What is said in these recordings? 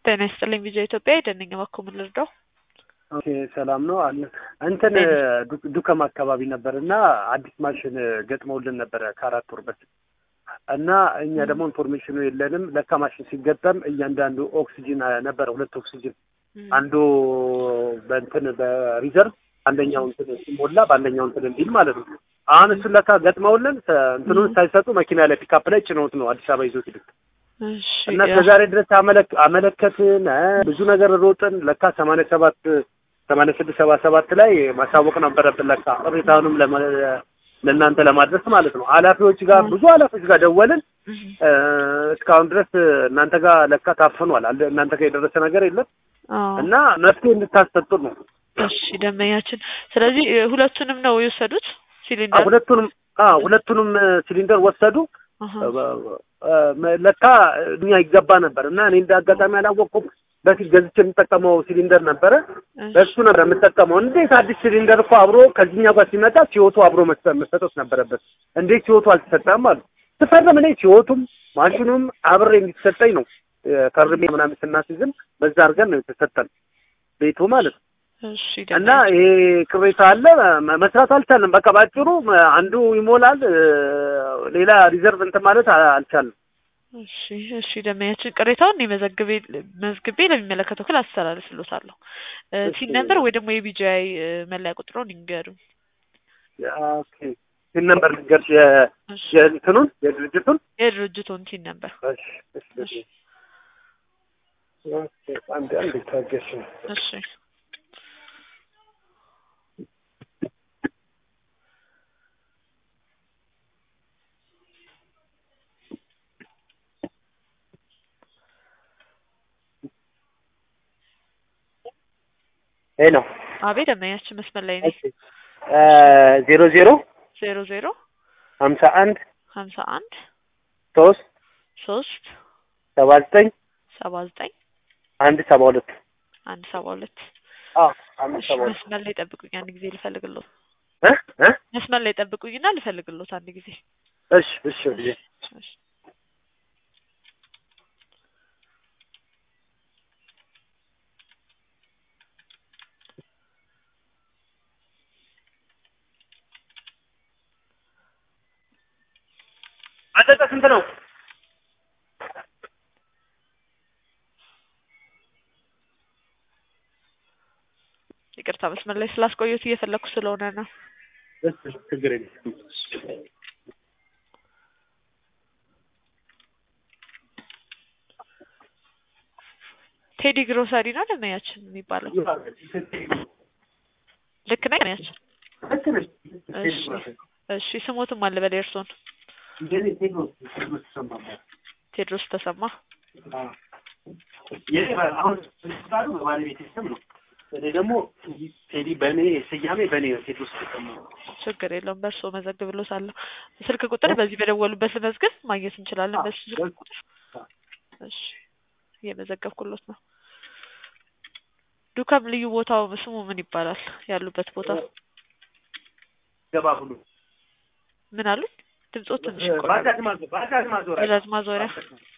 ጤና ይስጥልኝ ቪዲዮ ኢትዮጵያ የደንኝ በኩል ምን ልርዳው? ኦኬ ሰላም ነው አለ እንትን ዱ- ዱከም አካባቢ ነበር እና አዲስ ማሽን ገጥመውልን ነበረ ከአራት ወር በፊት እና እኛ ደግሞ ኢንፎርሜሽኑ የለንም። ለካ ማሽን ሲገጠም እያንዳንዱ ኦክሲጅን ነበረ ሁለት ኦክሲጅን አንዱ በእንትን በሪዘርቭ አንደኛው እንትን ሲሞላ በአንደኛው እንትን እንዲል ማለት ነው። አሁን እሱን ለካ ገጥመውልን እንትኑን ሳይሰጡ መኪና ላይ ፒካፕ ላይ ጭነውት ነው አዲስ አበባ ይዞት ሄዱት እሺ እና ከዛሬ ድረስ አመለክ አመለከትን እ ብዙ ነገር ሮጥን። ለካ ሰማንያ ሰባት ሰማንያ ስድስት ሰባ ሰባት ላይ ማሳወቅ ነበረብን። ለካ ቅሬታውንም ለመ- ለእናንተ ለማድረስ ማለት ነው። ኃላፊዎች ጋር ብዙ ኃላፊዎች ጋር ደወልን። እ እስካሁን ድረስ እናንተ ጋር ለካ ታፍኗል። አለ እናንተ ጋር የደረሰ ነገር የለም አዎ እና መፍትሄ እንድታሰጡ ነው። እሺ ደንበኛችን ስለዚህ እ ሁለቱንም ነው የወሰዱት አ ሲሊንደር ሁለቱንም አ ሁለቱንም ሲሊንደር ወሰዱ። አሃ እ ለካ እኛ ይገባ ነበር እና እኔ እንደ አጋጣሚ አላወቅኩም። በፊት ገዝቼ የምጠቀመው ሲሊንደር ነበረ። እሺ በሱ ነበር የምጠቀመው። እንዴት አዲስ ሲሊንደር እኮ አብሮ ከዚህኛው ጋር ሲመጣ ሲወቱ አብሮ መሰ- መሰጠት ነበረበት። እንዴት ሲወቱ አልተሰጠም አሉ። ስፈርም እኔ ሲወቱም ማሽኑም አብሬ እንዲሰጠኝ ነው እ ፈርሜ ምናምን ስናስይዝም በዛ አድርገን ነው የተሰጠን ቤቱ ማለት ነው። እሺ እና ደንበኛ ይሄ ቅሬታ አለ። መ- መስራት አልቻልንም። በቃ ባጭሩ መ- አንዱ ይሞላል፣ እ ሌላ ሪዘርቭ እንትን ማለት አ- አልቻልንም። እሺ እሺ ደንበኛችን ቅሬታውን እኔ መዘግቤ መዝግቤ ለሚመለከተው ክፍል አስተላልፍሎታለሁ። እ እሺ። ሲን ነምበር ወይ ደግሞ የቢጂአይ መለያ ቁጥሩን ይንገሩኝ። ኦኬ ሲል ነበር ልንገርሽ የ- እሺ የእንትኑን የድርጅቱን የድርጅቱን ሲን ነምበር እሺ እሺ እሺ ኦኬ አንድ አንድ ታገሽ እሺ ሄሎ አቤት ደንበኛችን መስመር ላይ ነኝ። እሺ እ ዜሮ ዜሮ ዜሮ ዜሮ ሀምሳ አንድ ሀምሳ አንድ ሶስት ሶስት ሰባ ዘጠኝ ሰባ ዘጠኝ አንድ ሰባ ሁለት አንድ ሰባ ሁለት አዎ አንድ እሺ ሰባ ሁለት መስመር ላይ ጠብቁኝ አንድ ጊዜ ልፈልግሎት። እ እ መስመር ላይ ጠብቁኝና ልፈልግሎት አንድ ጊዜ። እሺ እሺ እሺ እሺ አጠጠ ስንት ነው? ይቅርታ መስመር ላይ ስላስቆየሁት እየፈለኩ ስለሆነ ነው። እሺ ችግር የለም። ቴዲ ግሮሰሪ ነው ደንበኛችን የሚባለው። ልክ ነኝ ደንበኛችን? እሺ እሺ ስሞትም አለ በላይ እርሶን ቴድሮስ ተሰማ። አሁን ባለቤት ስም ነው። እኔ ደግሞ ቴዲ በእኔ ስያሜ በእኔ ነው ቴድሮስ ተሰማ። ችግር የለውም በእርሶ መዘግብሎታለሁ። ስልክ ቁጥር በዚህ በደወሉበት ልመዝግብ ማግኘት እንችላለን። በሱ ስልክ ቁጥር እሺ እየመዘገብኩሎት ነው። ዱከም ልዩ ቦታው ስሙ ምን ይባላል? ያሉበት ቦታ ገባ ብሎ ምን አሉኝ? ድምጾት ትንሽ ይቆራል። ባጃጅ ማዞ- ባጃጅ ማዞሪያ ባጃጅ ማዞሪያ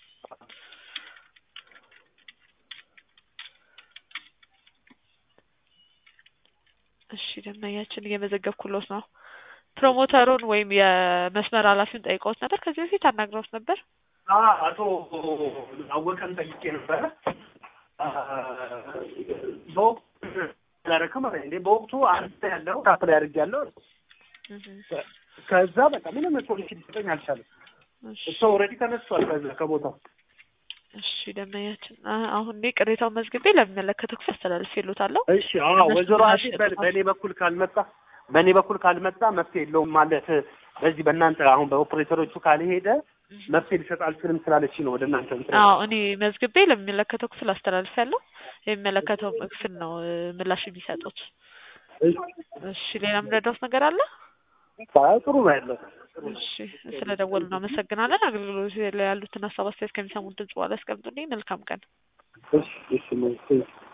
እሺ ደንበኛችን እየመዘገብኩሎት ነው። ፕሮሞተሩን ወይም የመስመር ኃላፊውን ጠይቀውት ነበር። ከዚህ በፊት አናግረውት ነበር። አ- አቶ አወቀን ጠይቄ ነበረ። አ፣ በወቅቱ አላደረክም አለኝ። እንዴ በወቅቱ አንተ ያለው ታፕ ላይ አድርጌያለሁ። ከዛ በቃ ምንም ሶሉሽን ሊሰጠኝ አልቻለም። እሺ እሱ ኦልሬዲ ተነስቷል ከዛ ከቦታው። እሺ ደንበኛችን አ- አሁን እኔ ቅሬታውን መዝግቤ ለሚመለከተው ክፍል አስተላልፌሎታለሁ። እሺ አዎ፣ እነሱ ወይዘሮ ምላሽ አሲ በ- ይሰጡታል። በእኔ በኩል ካልመጣ በእኔ በኩል ካልመጣ መፍትሄ የለውም ማለት በዚህ በእናንተ አሁን በኦፕሬተሮቹ ካልሄደ መፍትሄ ሊሰጥ አልችልም ስላለች ነው ወደ እናንተ እንትን አዎ እኔ መዝግቤ ለሚመለከተው ክፍል አስተላልፌያለሁ። የሚመለከተው ክፍል ነው እ፣ ምላሽ የሚሰጡት። እሺ ሌላ የምረዳውት ነገር አለ? አይ፣ ጥሩ ነው ያለው። እሺ ስለ ደወሉ እናመሰግናለን። አገልግሎት ላይ ያሉትን ሀሳብ አስተያየት ከሚሰሙት ድምጽ በኋላ ያስቀምጡልኝ። መልካም ቀን። እሺ እሺ